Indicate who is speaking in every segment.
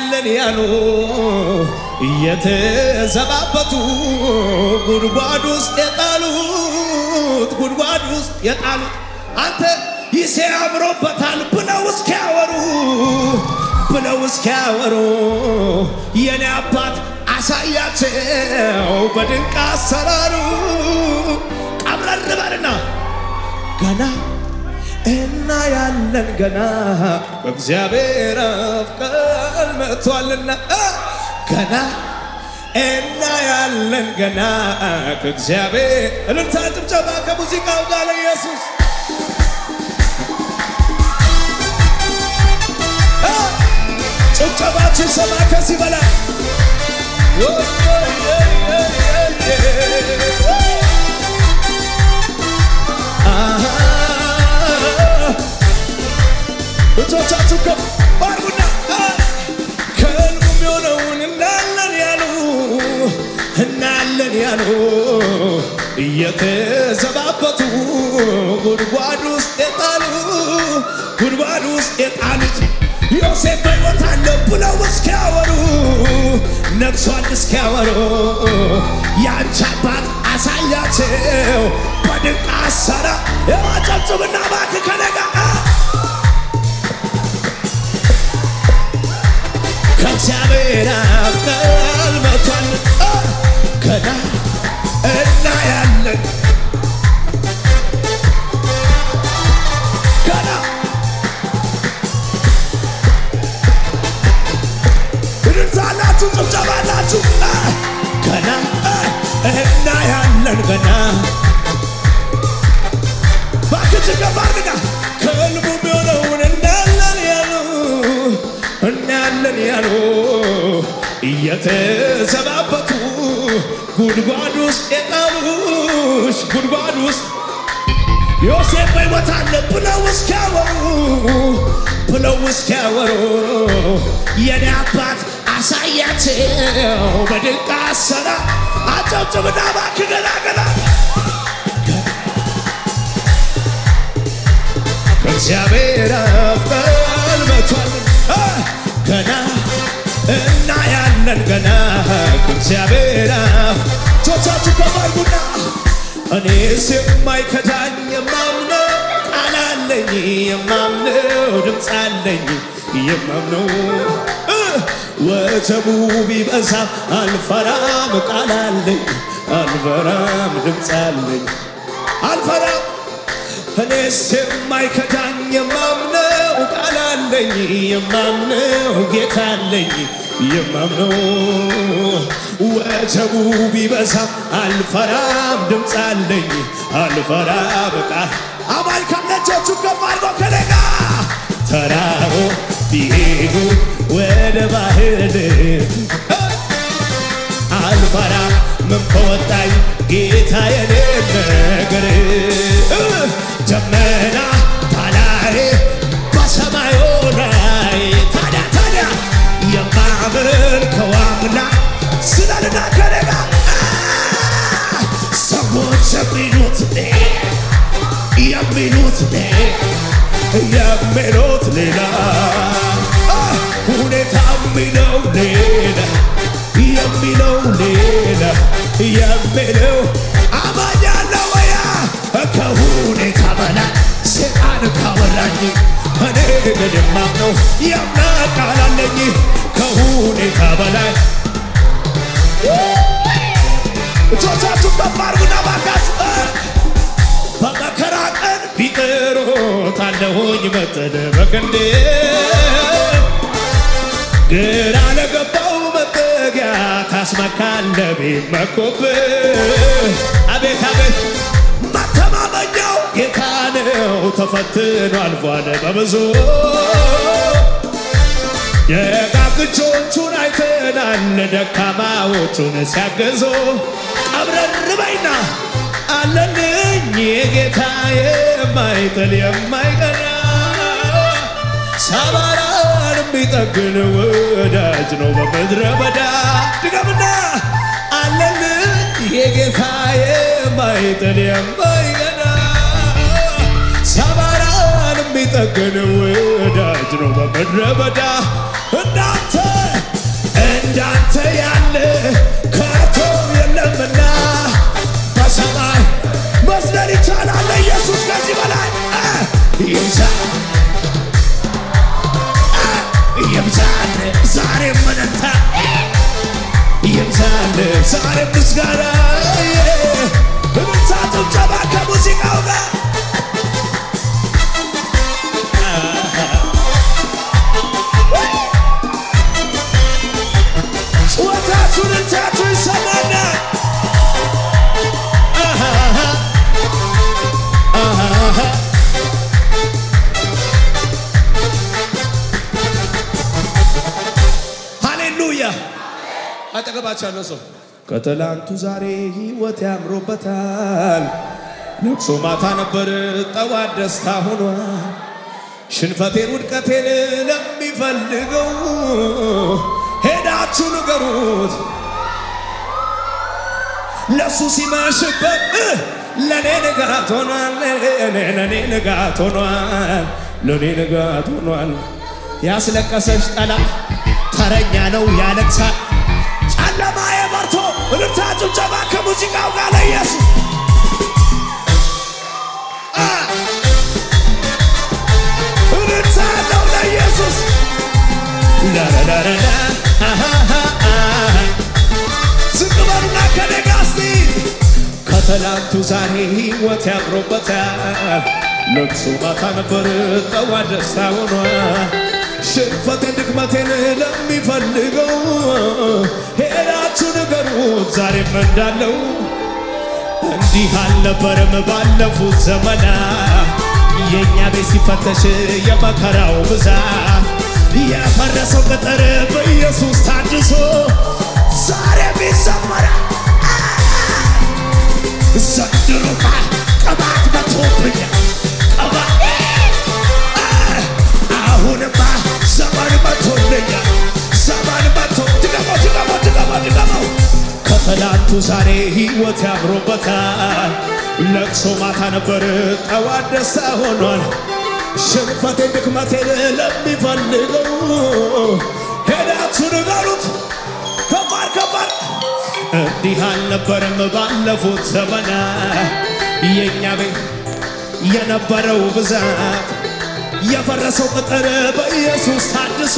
Speaker 1: እናያለን ያሉ እየተዘባበቱ ጉድጓድ ውስጥ የጣሉት ጉድጓድ ውስጥ የጣሉት አንተ ይሴ አምሮበታል ብለው እስኪያወሩ ብለው እስኪያወሩ የኔ አባት አሳያቸው በድንቅ አሰራሩ ቀብረር በልና ገና እናያለን ገና በእግዚአብሔር አፍ ቃል መጥቷልና ገና እናያለን ገና ከእግዚአብሔር እልልታ ጭብጨባ ከሙዚቃው ጋር ለኢየሱስ ጭብጨባችን ሰማ ከዚህ በላይ እጆቻችሁ ከፍ አድርጉና ከሕልሙ የሚሆነውን እናያለን ያሉ እናያለን ያሉ እየተዘባበቱ ጉድጓድ ውስጥ የጣሉ ጉድጓድ ውስጥ የጣሉት ዮሴፍ በሕይወት አለ ብለው እስኪያወሩ ነግሷል እስኪያወሩ ያንቺ አባት አሳያቸው በድንቅ አሰራ የማጨብጭብና እባክህ ከነጋ ከእግዚአብሔር አፍ ቃል መጥቷል ገና እናያለን ገና እልልታላችሁ ጭብጨባላችሁ ገና እናያለን ገና ባክች ገባርግና ከልቡ የሚሆነውን እናያለን ያሉ እናያለን ያሉ እየተዘባበቱ ጉድጓድ ውስጥ የጣሉሽ ጉድጓድ ውስጥ ዮሴፍ በሕይወት አለ ብለው እስኪያወሩ ብለው እስኪያወሩ የኔ አባት አሳያቸው በድንቅ አሰራ አጨብጭብና እባክህ ገላገላ ከእግዚአብሔር አፍ ቃል መጥቷል ገና እናያለን ገና ከእግዚአብሔር አፍ ጆቻችሁ ከፍ አድርጉና እኔስ የማይከዳኝ የማምነው ቃል አለኝ የማምነው ድምፅ አለኝ የማምነው ወጀቡ ቢበዛም አልፈራም ቃል አለኝ አልፈራም ድምፅ አለኝ አልፈራም እኔስ የማይከዳኝ የማምነው ቃል አለኝ የማምነው ጌታ አለኝ የማምነው ወጀቡ ቢበዛም አልፈራም ድምፅ አለኝ አልፈራም ቃል አማኝ ካለቻቹ ከፍ አድርጎ ከነጋ ተራሮ ቢሄዱ ወደ ባህር አልፈራም ምን ከወጣኝ ጌታ የኔ ነገር ደመና ታላይ በሰማዩ ላይ ታዲያ ታዲያ የማመልከው አምላክ ስላልና ከነጋ ሰዎች የሚሉት ኔ የሚሉት ኔ የሚሉት ሌላ ሁኔታ የሚለው ሌላ የሚለው ሌላ የሚለው አማኝ አለ ወያ ከሁኔታ በላይ ሰይጣን ካወራኝ እኔ ግን የማምነው የአምላክ ቃል አለኝ ከሁኔታ በላይ እጆቻችሁ ከፍ አድርጉና ባካችሁ በመከራ ቀን ቢጥሩት አለሁኝ መጠን በክንዴ ግራ ለገባው መጠጊያ ታስመካለ ቢመኩብህ አቤት አቤት መተማመኛው ጌታ ነው ተፈትኖ አልፏል በብዙ ደጋግቾቹን አይተናል ደካማዎቹን ሲያገዙ ቀብረር በይና አለልኝ የጌታ የማይጥል የማይቀና ሰባራን የሚጠግን ወዳጅ ነው በምድረ በዳ ድገምና አለልኝ የጌታ የማይጥል የማይቀና ሰባራን የሚጠግን ወዳጅ ነው በምድረ በዳ እንዳንተ እንዳንተ ያለ ከቶ የለምና በሰማይ መስለል ይቻላል ኢየሱስ ከዚህ በላይ እ ይብዛል እ ይብዛል ዛሬ መነታ ይብዛል ዛሬ ምስጋና እልልታ ጭብጨባ ከሙዚቃው ጋር ጩኸታችሁን እልልታችሁ ይሰማና ሃሌሉያ አጠገባቸው ያለው ሰው ከትላንቱ ዛሬ ህይወት ያምሮበታል። ለቅሶ ማታ ነበር፣ ጠዋት ደስታ ሆኗል። ሽንፈቴን ውድቀቴን ለሚፈልገው ሄዳችሁ ንገሩት። ለሱ ሲመሽበት እ ለኔ ንጋት ሆኗል፣ ለኔ ንጋት ሆኗል፣ ለኔ ንጋት ሆኗል። ያስለቀሰሽ ጠላት ተረኛ ነው ያለቅሳል። ጨለማ የበርቶ እልልታ ጭብጨባ ከሙዚቃው ጋር ለኢየሱስ አ! እልልታ አለው ለኢየሱስ ላላላላ አሃሃ አሃ ዝቅ በሉና ከኔ ጋር እስቲ ከትላንቱ ዛሬ ህይወት ያምሮበታል። ለቅሶ ማታ ነበር ጠዋት ደስታ ሆኗል። ሽንፈቴን ድክመቴን ለሚፈልገው ሄዳችሁ ንገሩት ዛሬም እንዳለው እንዲህ አልነበረም ባለፉት ዘመናት የእኛ ቤት ሲፈተሽ የመከራው ብዛት የፈረሰው ቅጥር በኢየሱስ ታድሶ ዛሬም ይዘመራል። ዘንድሮማ ቅባት መቶብኛል ቅባት አሁንማ ዘመን መቶልኛል ዘመን መቶ ድገሞ ድገሞ ድገሞ ድገሞ ከትላንቱ ዛሬ ህይወት ያምሮበታል። ለቅሶ ማታ ነበር ጠዋት ደስታ ሆኗል። ሽንፈቴን ድክመቴን ለሚፈልገው ሄዳችሁ ንገሩት ከባድ ከባድ እንዲህ አልነበረም ባለፉት ዘመናት የእኛ ቤት የነበረው ብዛት የፈረሰው ቅጥር በኢየሱስ ታድሶ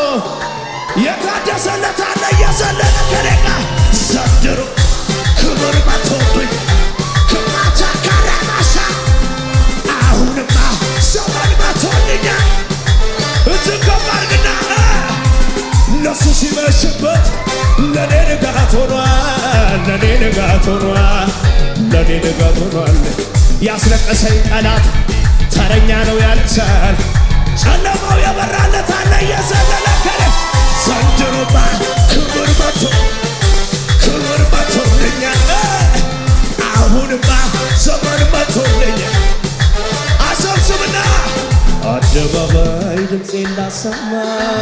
Speaker 1: የታደሰለት አለ እየዘለለ ከኔጋ ዘንድሮ ክብር መቶብኝ ክማቻ ካራማሻ አሁንማ ዘመን መቶልኛል እጅግ ከባድግና ለሱ ሲመሽበት ለኔ ንጋት ሆኗል ለኔ ንጋት ሆኗል ለኔ ንጋት ሆኗል ያስለቀሰኝ ጠላት ተረኛ ነው ያለቅሳል ጨለማው የበራለት አለ እየዘለለ ከኔ ዘንድሮማ ክብር መቶ ክብር መቶልኛል አሁንማ ዘመን መቶልኛል አሰብስብና አደባባይ ድምፄን ላሰማ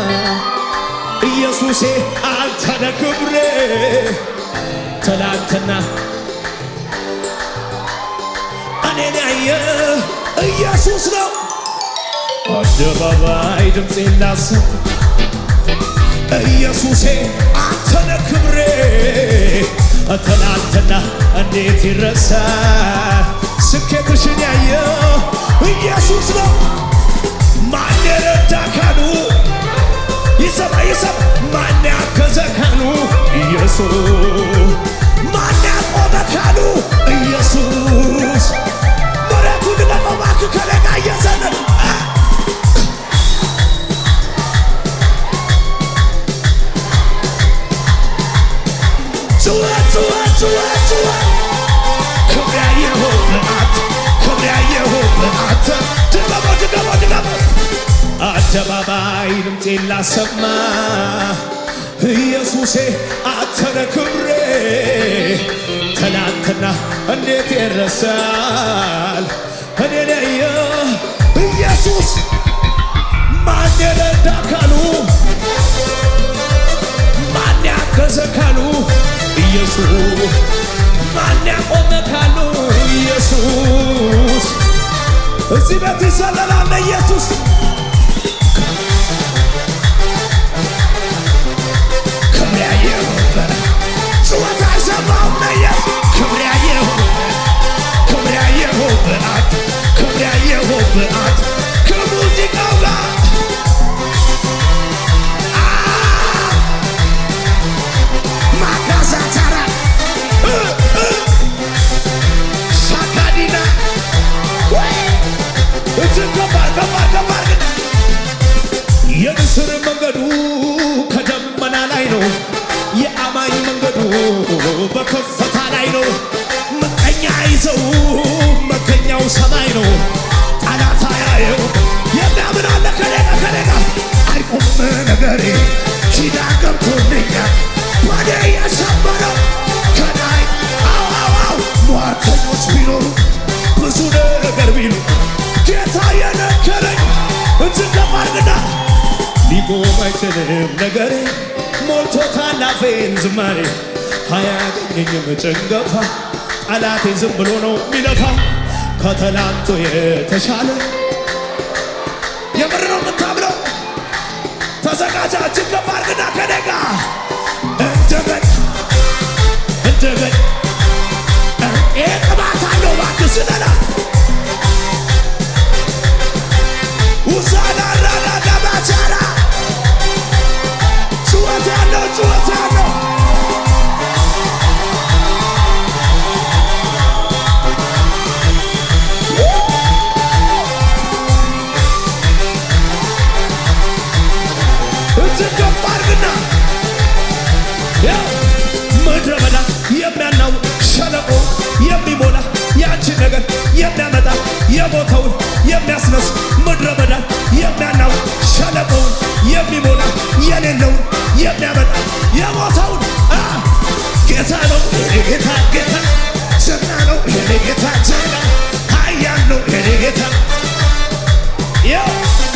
Speaker 1: ኢየሱሴ አንተነ ክብሬ ትላንትና እኔን ያየ ኢየሱስ ነው። አደባባይ ድምፄን ላሰማ ኢየሱሴ አንተነ ክብሬ ትላንትና እንዴት ይረሳል? ስኬትሽን ያየ ኢየሱስ ነው። ማን የረዳ ካሉ ይሰማ ይሰማ ማን ያገዘ ካሉ ኢየሱስ ማን ያቆመ ካሉ ኢየሱስ መሬቱ ልቀቀው እባክህ ከለጋ እየዘለለ ጩኸት ጩኸት ጩኸት ጩኸት ክብር ያየሁብህ አንተ ክብር ያየሁብህ አንተ ድገሞ ድገሞ ድገሞ አደባባይ ድምፄን ላሰማ ኢየሱሴ አንተነ ክብሬ ትናንትና እንዴት ይረሳል እኔን ያየ ኢየሱስ ማን የረዳ ካሉ ማን ያገዘ ካሉ ኢየሱስ ማን ያቆመ ካሉ ኢየሱስ እዚህ ቤት ይዘለላል ኢየሱስ ክብር ገባር ገባር ግን የንስር መንገዱ ከደመና ላይ ነው። የአማኝ መንገዱ በከፍታ ላይ ነው። ምቀኛ ይዘው መገኛው ሰማይ ነው። ጠላት አያየው የሚያምን አለ ከሌጋ ከሌጋ አይቆም ነገሬ ኪዳን ገብቶልኛል ባዴ የሰበረው ከላይ አዋዋው ሟርተኞች ቢኖሩ ብዙ ነገር ቢሉ ጌታ የነገረኝ እጅግ ከባድና ሊቆም አይችልም ነገሬ ሞልቶታል አፌን ዝማሬ አያገኘኝም ጭንገፋ ጠላቴ ዝም ብሎ ነው የሚለፋ ከትላንቱ የተሻለ የምር ነው የምታምነው ተዘጋጃ እጅግ ከባድና ከደጋ እንደገን እንደገን ይህ ቅባት አለው እባክህ ስለላ ውሳና ራና ገባቻራ ጩኸት ያለው ጩኸት ያለው እጅግ ከፍ አድርግና ያው ምድረ በዳ የሚያናው ሸለቆ የሚሞላ ያንቺን ነገር የሚያመጣ የሞተውን የሚያስነስ ምድረ በዳ የሚያናው ሸለቆውን የሚሞላ የሌለውን የሚያመጣ የሞተውን አ ጌታ ነው የኔ ጌታ ጌታ ጀግና ነው የኔ ጌታ ጀግና ኃያል ነው የኔ ጌታ ያው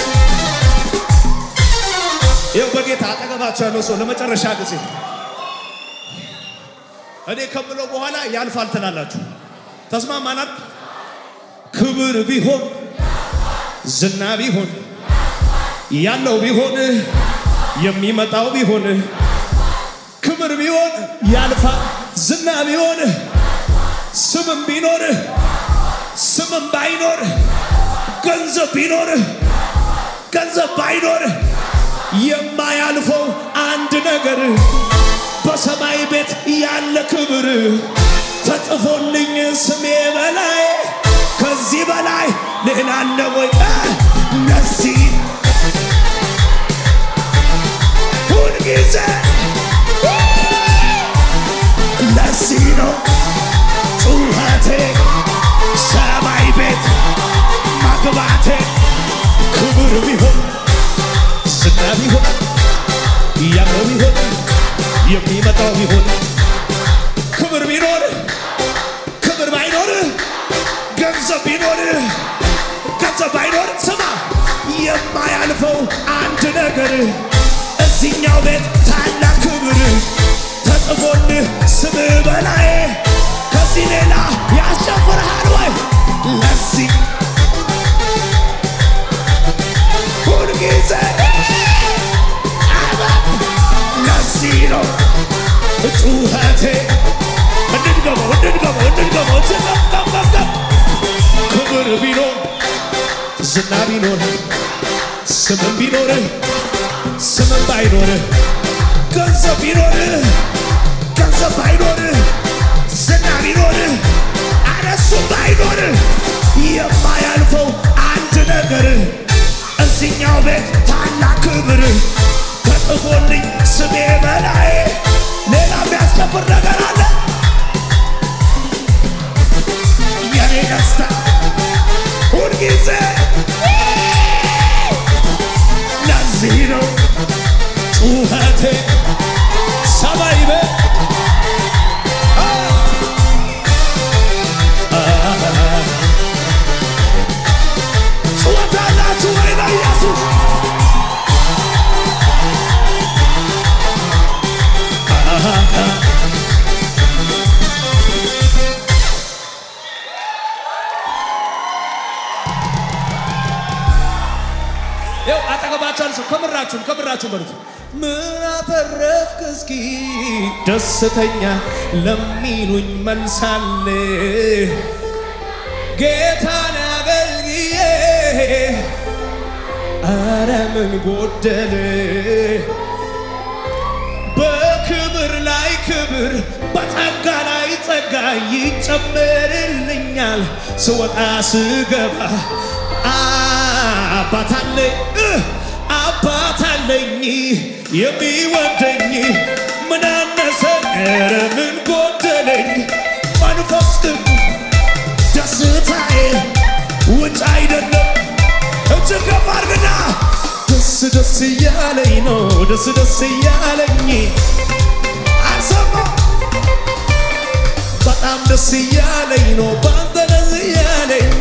Speaker 1: ይኸው በጌታ አጠገባቸው ያለው ሰው ለመጨረሻ ጊዜ እኔ ከምለው በኋላ ያልፋል ትላላችሁ። ተስማማናል? ክብር ቢሆን ዝና ቢሆን ያለው ቢሆን የሚመጣው ቢሆን ክብር ቢሆን ያልፋል። ዝና ቢሆን ስምም ቢኖር ስምም ባይኖር ገንዘብ ቢኖር ገንዘብ ባይኖር የማያልፈው አንድ ነገር በሰማይ ቤት ያለ ክብር ተጽፎልኝ ስሜ በላይ ከዚህ በላይ ሌላ አለ ወይ? ለዚህ ሁልጊዜ ለዚህ ነው ጩኸቴ ሰማይ ቤት መግባቴ ክብር ቢሆን ዝና ቢሆን ያለው ቢሆን የሚመጣው ቢሆን ክብር ቢኖር ክብር ባይኖር ገንዘብ ቢኖር ገንዘብ ባይኖር ስማ የማያልፈው አንድ ነገር እዚህኛው ቤት ታላቅ ክብር ተጽፎልህ ስም በላይ ከዚህ ሌላ ያስጨፍርሃል ወይ ለዚህ ሁልጊዜ ለዚህ ነው ጩኸቴ እንድንገባው እንድንገባው እንድንገባው ትቀምቀምቀም ክብር ቢኖር ዝና ቢኖር ስምም ቢኖር ስምም ባይኖር ገንዘብ ቢኖር ገንዘብ ባይኖር ዝና ቢኖር አነሱ ባይኖር የማያልፈው አንድ ነገር እዚኛው ቤት ታላቅ ክብር ተጽፎልኝ ስሜ በላይ ሌላ የሚያስከብር ነገር አለ። የኔ ደስታ ሁልጊዜ ለዚህ ነው ጩኸቴ ሰማይ ቤት ጩኸት አላችሁ ወይ ለኢየሱስ? ይኸው አጠገባቸው ሰው ከምራችሁም ከምራችሁ በሉት ምን አተረፍክ እስኪ ደስተኛ ለሚሉኝ መልሳለ ጌታን አገልግዬ አረ ምን ጎደለ በክብር ላይ ክብር በጸጋ ላይ ጸጋ ይጨመርልኛል ስወጣ ስገባ አ አባት አለኝ እ አባት አለኝ የሚወደኝ ምን አነሰኝ ኧረ ምን ጎደለኝ መንፈስ ቅዱስ ደስታዬ ውጭ አይደለም እጅግ ከፍ አድርግና ደስ ደስ እያለኝ ነው ደስ ደስ እያለኝ አልሰማ በጣም ደስ እያለኝ ነው በአንተ ደስ እያለኝ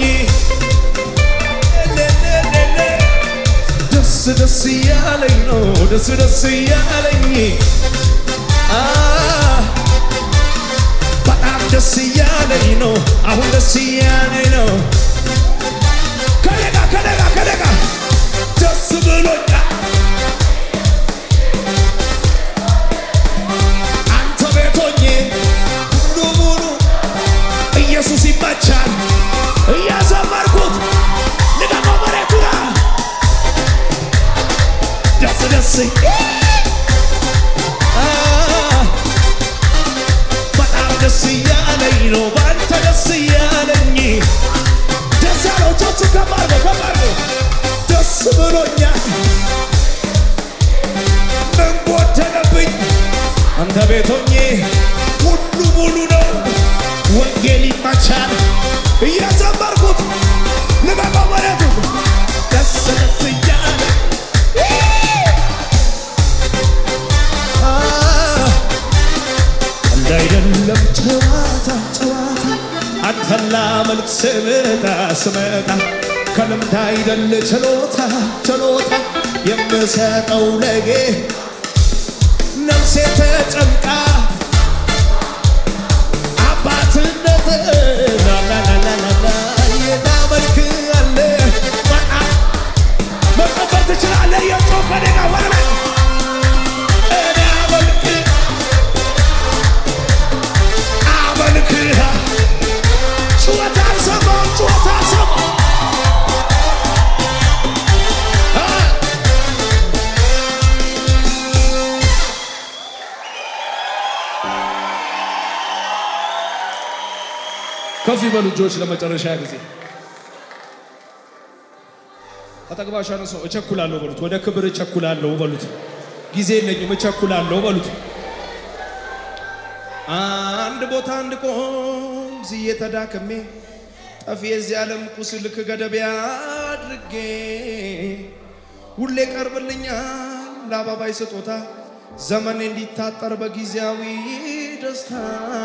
Speaker 1: ሌሌሌሌ ደስ ደስ እያለኝ ነው ደስ ደስ እያለኝ አ በጣም ደስ እያለኝ ነው አሁን ደስ እያለኝ ነው ከደጋ ከደጋ ከደጋ ደስ ብሎኛል አንተ ቤቶኜ ሙሉ ሙሉ ኢየሱስ ይመቻል እያዘመርኩት ልቀቀው መሬቱ ጋር ደስ ደስ አ በጣም ደስ እያለኝ ነው በአንተ ደስ እያለኝ ደስ ያለው እጆቹ ከፍ አድርገው ከፍ አድርገው ደስ ብሎኛል ምን ጎደለብኝ አንተ ቤቶኜ ሁሉ ሙሉ ነው ወንጌል ይመቻል እያዘመርኩት ልቀቀው መሬቱ ደስ ደስ እያለ አ እንዳይደለም ጨዋታ ጨዋታ አንተን ላመልክ ስመጣ ስመጣ ከልምድ አይደል ችሎታ ችሎታ የምሰጠው ለጌ ነፍሴ ተጨንቃ አባትነት ላላላላላ የናመልክ አለ መቀበር ትችላለህ የጮፈ ደጋ ወረበ እኔ አመልክ አመልክህ ጩኸት አልሰማም ጩኸት አልሰማም አ
Speaker 2: ከፍ ይበሉ እጆች ለመጨረሻ ጊዜ አጠግባሻ ነው ሰው እቸኩላለሁ በሉት። ወደ ክብር እቸኩላለሁ በሉት። ጊዜ የለኝም እቸኩላለሁ በሉት።
Speaker 1: አንድ ቦታ አንድ ቆም ዝዬ ተዳክሜ ጠፊ የዚህ ዓለም ቁስል ከገደቢያ አድርጌ ሁሌ ቀርብልኛል ለአባባይ ስጦታ ዘመኔ እንዲታጠር በጊዜያዊ ደስታ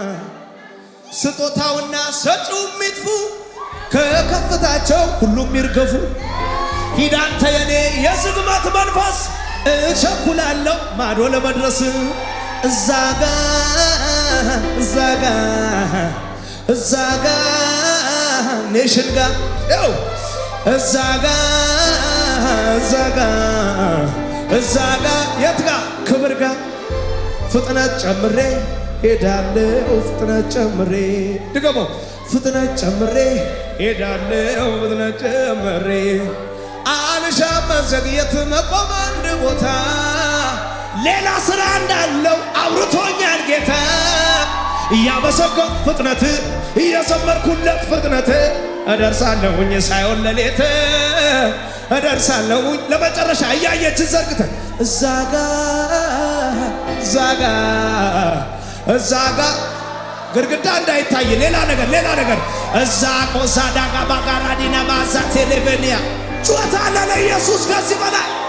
Speaker 1: ስጦታውና ሰጪው የሚጥፉ ከከፍታቸው ሁሉም ይርገፉ። ሂድ አንተ የኔ የዝግመት መንፈስ እቸኩላለሁ ማዶ ለመድረስ እዛ ጋ እዛ ጋ እዛ ጋ ኔሽን ጋ ው እዛ ጋ እዛ ጋ እዛ ጋ የት ጋ ክብር ጋ ፍጥነት ጨምሬ ሄዳለው ፍጥነት ጨምሬ ድገመው ፍጥነት ጨምሬ ሄዳለው ፍጥነት ጨምሬ አልሻም መዘግየት መቆም አንድ ቦታ ሌላ ስራ እንዳለው አውርቶኛል ጌታ እያመሰገንኩ ፍጥነት እየዘመርኩለት ፍጥነት እደርሳለሁኝ ሳይሆን ለሌት እደርሳለሁኝ ለመጨረሻ እያየች ዘርግተ እዛ ጋ እዛ ጋ እዛ ጋ ግድግዳ እንዳይታይ ሌላ ነገር ሌላ ነገር እዛ ቆሳ ዳጋ ባጋራዲና ማዛ ቴሌቬኒያ ጩኸት አለ ለኢየሱስ ከዚህ በላይ